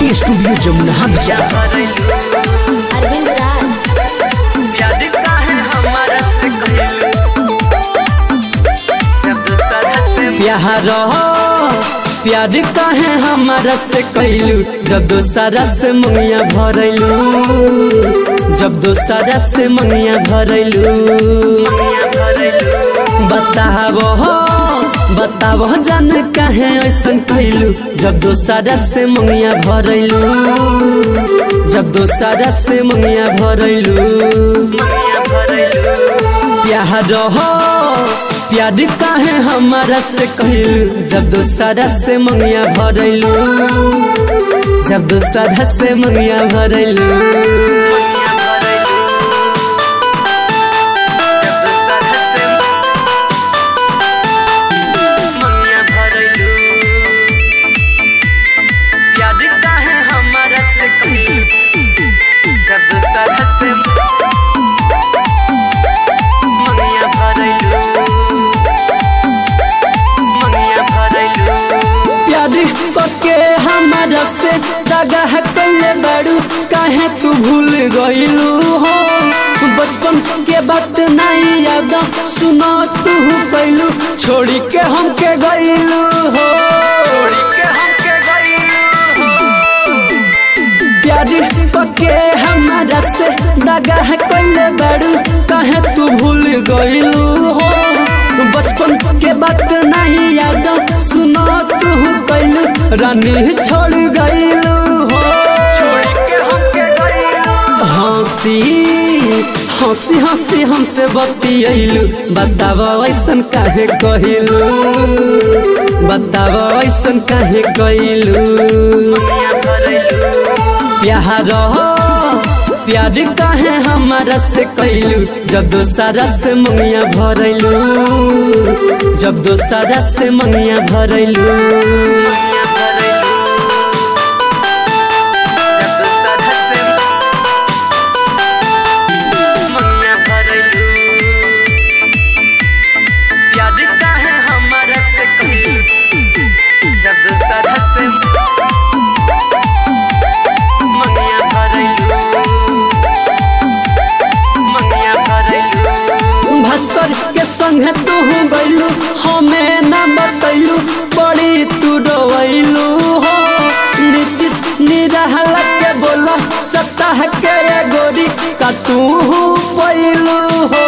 के स्टूडियो जमुना बाजार अरविंद राज प्यार काहे हमारा से कहलू जब दूसरा से प्यार प्यार काहे हमारा से कैलू जब दोसरा से मंगिया भरैलू जब दोसरा से मंगिया भरैलू बताब बताब जान काहे ऐसन कैलू जब दोसरा से मंगिया भरैलू जब दोसरा से मंगिया भरैलू प्यार हो प्यार काहे हमारा से कहलू जब दोसरा से मंगिया भरैलू जब दोसरा से मंगिया भरैलू जब दूसरा से मंगिया भरलू मंगिया भरलू प्यार पके हमारा से दगा है कल्ले बड़ू काहे तू भूल गईलू हो बचपन के बात नहीं याद सुनो तू कैलू छोड़ी के हमके गईलू हो छोड़ी के हमके गईलू प्यार पके हमारा से दगा है कल्ले बड़ू काहे तू भूल गईलू हो बचपन के बात नहीं याद सुनो तू कैलू रानी छोड़ गईलू हो छोड़ी के हमके गईलू हंसी हंसी हंसी हमसे बतियलू बताब ऐसन काहे कहिलू बताब ऐसन काहे कहिलू मंगिया भरलू प्यार प्यार काहे हमारा से कैलू जब दोसरा से मंगिया भरलू जब दोसरा से मंगिया भरलू मंगिया भरलू जब दूसरा से मंगिया भरलू प्यार काहे हमारा से कहलू जब दूसरा से मंगिया भरलू मंगिया भरलू भास्कर के संग तू गैलू हमें न बतैलू बड़ी तू रोवैलू हो नीतीश निरहल के बोला सत्ताह के रे गोरी का तू पैलू हो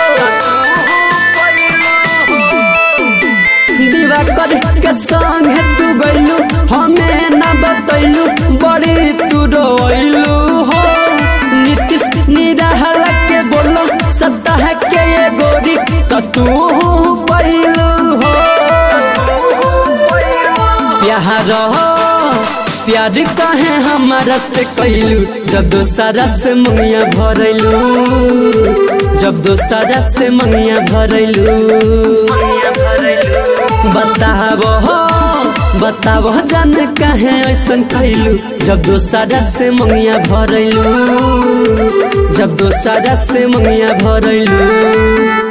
दिवाकर के संग तू गैलू हमें न बतैलू बड़ी तू रोवैलू हो नीतीश निरहल के बोलो सत्ताह के ये गोरी का तू पैलू हो प्यार हो प्यार काहे हमारा से कैलू जब दोसरा से मंगिया भरलू जब दोसरा से मंगिया भरलू मंगिया भरलू बताब हो बताब जान काहे ऐसन कैलू जब दोसरा से मंगिया भरलू जब दोसरा से मंगिया भरलू